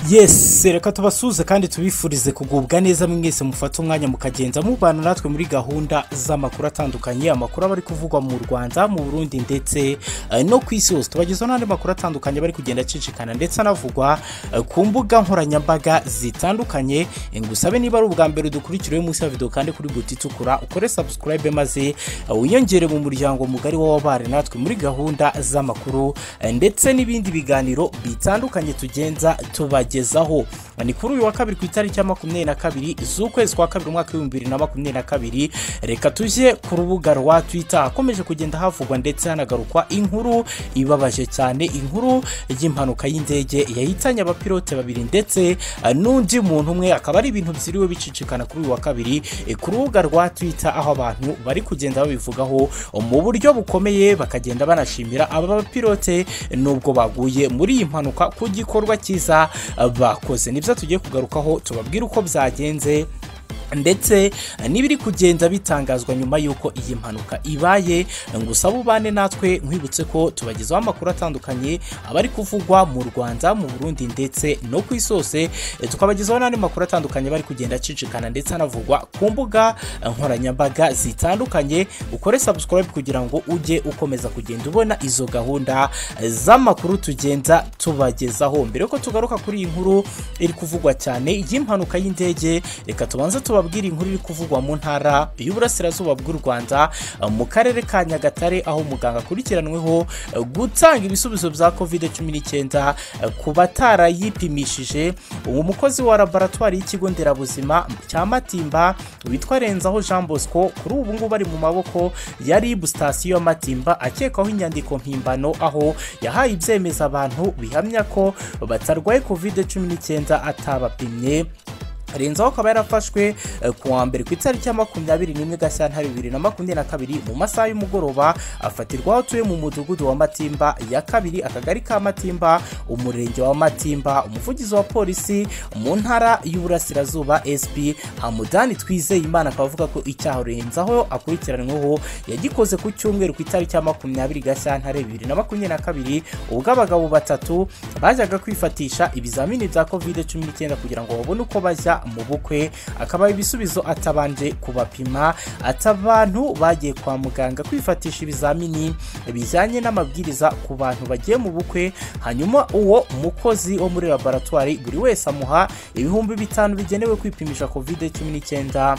yesi reka tubasuze kandi tubifurize kugubwa neza mwese mufate umwanya mukagenza mubana natwe muri gahunda z'amakuru atandukanye amakuru aba ari kuvugwa mu rwanda mu burundi ndetse eh, no ku isi hose tubagezaho n'andi makuru atandukanye aba ari kugenda acicikana ndetse anavugwa eh, ku mbuga nkoranyambaga zitandukanye Eh, ngusabe niba ari ubwa mbere udukurikiriye munsi ya videwo kandi kuri buti itukura ukore sabusikarayibe maze eh, wiyongere mu muryango mugari w'ababare natwe muri gahunda z'amakuru eh, ndetse n'ibindi biganiro bitandukanye tugenza tubagezaho ni kuri uyu wa kabiri ku itariki ya makumyabiri na kabiri z'ukwezi kwa kabiri umwaka w'ibihumbi bibiri na makumyabiri na kabiri reka tujye ku rubuga rwa twita hakomeje kugenda havugwa ndetse hanagarukwa inkuru ibabaje cyane inkuru y'impanuka y'indege yahitanye abapilote babiri ndetse eh, n'undi muntu umwe akaba ari ibintu byiriwe bicicikana kuri uyu wa kabiri eh, ku rubuga rwa twita aho abantu bari kugenda babivugaho mu buryo bukomeye bakagenda banashimira aba bapilote nubwo baguye muri iyi mpanuka ku gikorwa cyiza eh, bakoze nibyo tugiye kugarukaho tubabwire uko byagenze ndetse n'ibiri kugenda bitangazwa nyuma y'uko iyi mpanuka ibaye ngusaba ubane natwe nkwibutse ko tubagezaho amakuru atandukanye aba ari kuvugwa mu rwanda mu burundi ndetse no ku isi hose Eh, tukabagezaho n'andi makuru atandukanye bari kugenda acicikana ndetse anavugwa ku mbuga nkoranyambaga zitandukanye ukore subscribe kugira ngo ujye ukomeza kugenda ubona izo gahunda z'amakuru tugenda tubagezaho mbere yuko tugaruka kuri iyi nkuru iri kuvugwa cyane y'impanuka y'indege reka tubanze tubabwire inkuru iri kuvugwa mu ntara y'uburasirazuba bw'u rwanda eh, mu karere ka nyagatare aho muganga akurikiranweho eh, gutanga ibisubizo bya covid cumi n'icyenda eh, ku batarayipimishije uwo mukozi wa laboratwari y'ikigo nderabuzima cya matimba witwa renzaho jean bosco kuri ubu ngubu ari mu maboko yari sitasiyo ya matimba akekwaho inyandiko mpimbano aho yahaye ibyemezo abantu bihamya ko batarwaye covid cumi n'icyenda atabapimye renzaho akaba yarafashwe eh, ku wa mbere ku itariki ya makumyabiri n'imwe gashyantare bibiri na makumyabiri na kabiri mu masaha y'umugoroba afatirwaho atuye mu mudugudu wa matimba ya kabiri akagari ka matimba umurenge wa matimba umuvugizi wa polisi mu ntara y'uburasirazuba sp hamudani twizeye imana akaba avuga ko icyaha renzaho akurikiranweho yagikoze ku cyumweru ku itariki ya makumyabiri gashyantare bibiri na makumyabiri na kabiri ubwo abagabo batatu bajyaga kwifatisha ibizamini bya covid cumi n'icyenda kugira ngo babone uko bajya mu bukwe akaba ibisubizo atabanje kubapima ati abantu bagiye kwa muganga kwifatisha ibizamini bijyanye n'amabwiriza ku bantu bagiye mu bukwe hanyuma uwo mukozi wo muri laboratwari buri wese amuha ibihumbi bitanu bigenewe kwipimisha covid cumi n'icyenda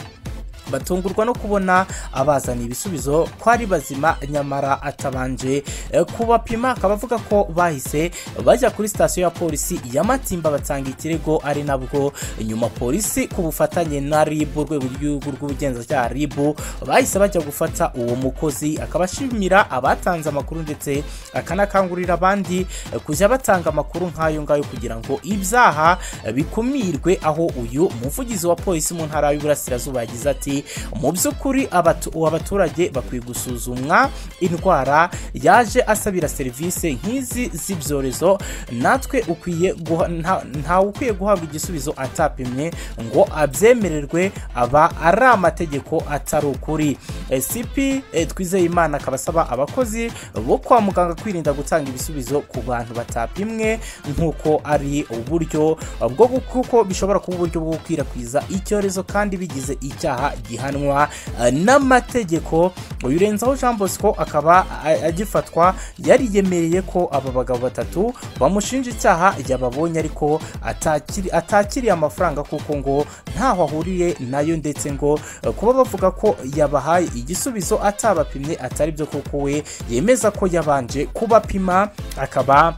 batungurwa no kubona abazana ibisubizo ko ari bazima nyamara atabanje eh, kubapima akaba avuga ko bahise bajya kuri sitasiyo ya polisi ya matimba batanga ikirego ari nabwo nyuma polisi ku bufatanye na ribu urwego rw'igihugu rw'ubugenzacyaha ribu bahise bajya gufata uwo mukozi akaba ashimira abatanze amakuru ndetse akanakangurira abandi eh, kujya batanga amakuru nk'ayo ngayo kugira ngo ibyaha eh, bikumirwe aho uyu muvugizi wa polisi mu ntara y'uburasirazuba yagize ati mu by'ukuri abatu- abaturage bakwiye gusuzumwa indwara yaje asabira serivisi nk'izi z'ibyorezo natwe ukwiye guha- nta- ntawe ukwiye guhabwa igisubizo atapimye ngo abyemererwe aba ari amategeko atari ukuri Eh, cp eh, twizeyimana akaba asaba abakozi bo kwa muganga kwirinda gutanga ibisubizo ku bantu batapimwe nk'uko ari uburyo bwo gu- kuko bishobora kuba uburyo bwo gukwirakwiza icyorezo kandi bigize icyaha gihanwa eh, n'amategeko uyu renzaho jean bosco akaba a- agifatwa yariyemereye ko aba bagabo batatu bamushinja icyaha yababonye ariko atakiri- atakiriye amafaranga kuko ngo ntaho ahuriye nayo ndetse ngo eh, kuba bavuga ko yabahaye igisubizo atabapimye atari byo kuko we yemeza ko yabanje kubapima akaba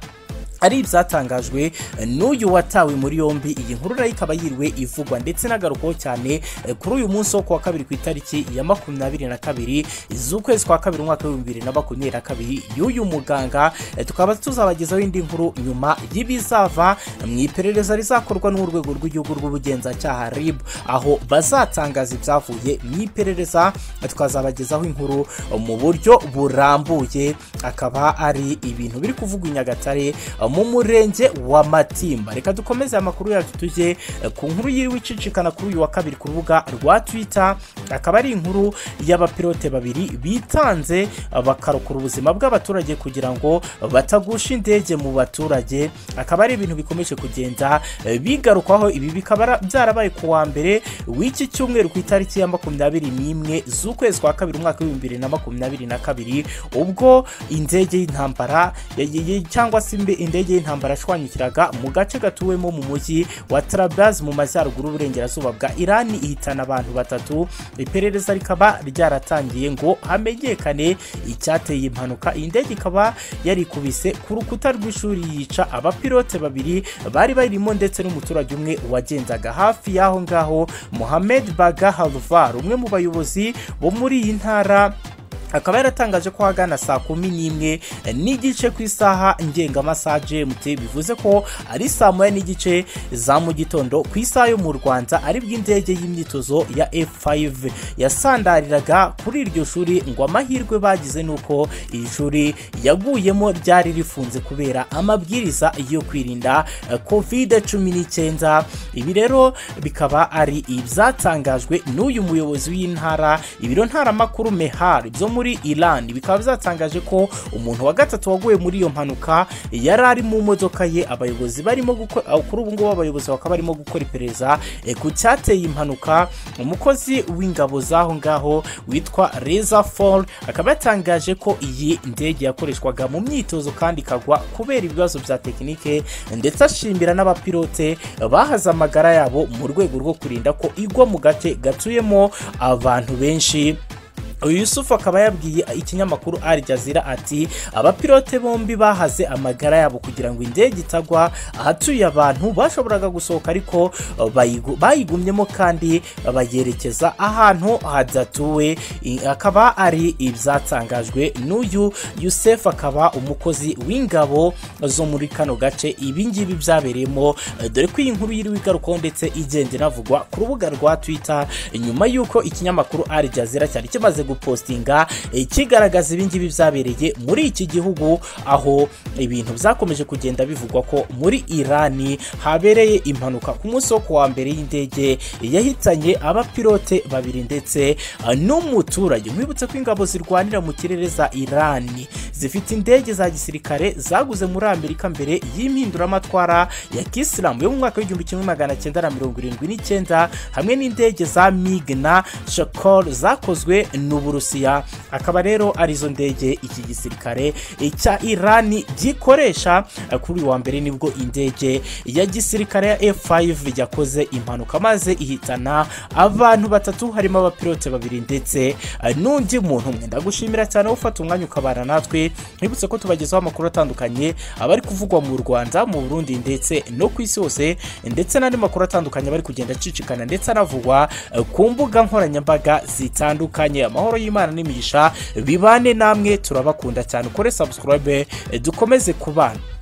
ari ibyatangajwe n'uyu watawe muri yombi iyi nkuru nayo ikaba yiriwe ivugwa ndetse inagarukaho cyane eh, kuri uyu munsi wo ku wa kabiri ku itariki ya makumyabiri na kabiri z'ukwezi kwa kabiri umwaka w'ibihumbi bibiri na makumyabiri na kabiri y'uyu muganga eh, tukaba tuzabagezaho indi nkuru nyuma y'ibizava mu iperereza rizakorwa n'urwego rw'igihugu rw'ubugenzacyaha rib aho bazatangaza ibyavuye mu iperereza eh, tukazabagezaho inkuru eh, mu buryo burambuye akaba ari ibintu biri kuvugwa i nyagatare mu murenge wa matimba reka dukomeze amakuru yacu tujye eh, ku nkuru yiriwe icicikana kuri uyu wa kabiri ku rubuga rwa twita akaba ari inkuru y'abapilote babiri bitanze eh, bakarokora ubuzima bw'abaturage kugira ngo batagusha indege mu baturage akaba ari ibintu bikomeje kugenda eh, bigarukwaho ibi bikaba ara- byarabaye ku wa mbere w'iki cyumweru ku itariki ya makumyabiri n'imwe z'ukwezi kwa kabiri umwaka w'ibihumbi bibiri na makumyabiri na kabiri ubwo indege y'intambara ya- ya- ya- cyangwa se imbe- indege y'intambara yashwanyukiraga mu gace gatuwemo mu mujyi wa Trabzon mu majyaruguru y'uburengerazuba bwa Irani ihitana abantu batatu iperereza rikaba ryaratangiye ngo hamenyekane icyateye impanuka iyi ndege ikaba yarikubise ku rukuta rw'ishuri yica abapilote babiri bari barimo ndetse n'umuturage umwe wagendaga hafi y'aho ngaho Mohamed Baga Halvar umwe mu bayobozi bo muri iyi ntara akaba yaratangaje ko ahagana saa kumi n'imwe n'igice ku isaha ngengamasaha GMT bivuze ko ari saa moya n'igice za mu gitondo ku isaha yo mu Rwanda aribwo indege y'imyitozo ya F5 yasandariraga kuri iryo shuri ngo amahirwe bagize ni uko iri shuri yaguyemo ryari rifunze kubera amabwiriza yo kwirinda eh, covid cumi n'icyenda ibi rero bikaba ari ibyatangajwe n'uyu muyobozi w'intara ibiro ntaramakuru mehar byo muri iran bikaba byatangaje ko umuntu wa gatatu waguye muri iyo mpanuka yari ari mu modoka ye abayobozi barimo gukora aho kuri ubu ngubu abayobozi bakaba barimo gukora iperereza eh, ku cyateye impanuka umukozi w'ingabo z'aho ngaho witwa reza fall akaba yatangaje ko iyi ndege yakoreshwaga mu myitozo kandi ikagwa kubera ibibazo bya tekinike ndetse ashimira n'abapilote bahaze amagara yabo mu rwego rwo kurinda ko igwa mu gace gatuyemo abantu benshi uyu yusufu akaba yabwiye ikinyamakuru Al Jazeera ati abapilote bombi bahaze amagara yabo kugira ngo indege itagwa ahatuye abantu bashoboraga gusohoka ariko uh, bayigu- bayigumyemo kandi bayerekeza ahantu hadatuwe I- akaba ari ibyatangajwe n'uyu yusufu akaba umukozi w'ingabo zo muri kano gace ibingibi byabereyemo uh, dore ko iyi nkuru yiriwe igarukaho ndetse igenda inavugwa ku rubuga rwa twita nyuma y'uko ikinyamakuru Al Jazeera cyari kimaze gupostinga eh, kigaragaza ibingibi byabereye muri iki gihugu aho ibintu byakomeje kugenda bivugwa ko muri Irani habereye impanuka ku munsi wo kuwa mbere y'indege yahitanye abapilote babiri ndetse eh, n'umuturage mwibutse ko ingabo zirwanira mu kirere za Irani zifite indege za gisirikare zaguze muri Amerika mbere y'impinduramatwara ya Kisilamu yo mu mwaka w'igihumbi kimwe magana cyenda na mirongo irindwi n'icyenda hamwe n'indege za MiG na Shakor zakozwe n'Uburusiya akaba rero arizo ndege iki gisirikare cya Irani gikoresha kuri uyu wa mbere nibwo indege ya gisirikare ya F5 yakoze impanuka maze ihitana abantu batatu harimo abapilote babiri ndetse eh, n'undi muntu umwe ndagushimira cyane wowe ufata umwanya ukabana natwe nibutse ko tubagezaho amakuru atandukanye abari kuvugwa mu Rwanda mu Burundi ndetse no ku isi hose ndetse n'andi makuru atandukanye abari kugenda acicikana ndetse anavugwa eh, ku mbuga nkoranyambaga zitandukanye amahoro y'Imana n'imigisha bibane namwe turabakunda cyane ukore subscribe eh, dukomeze kubana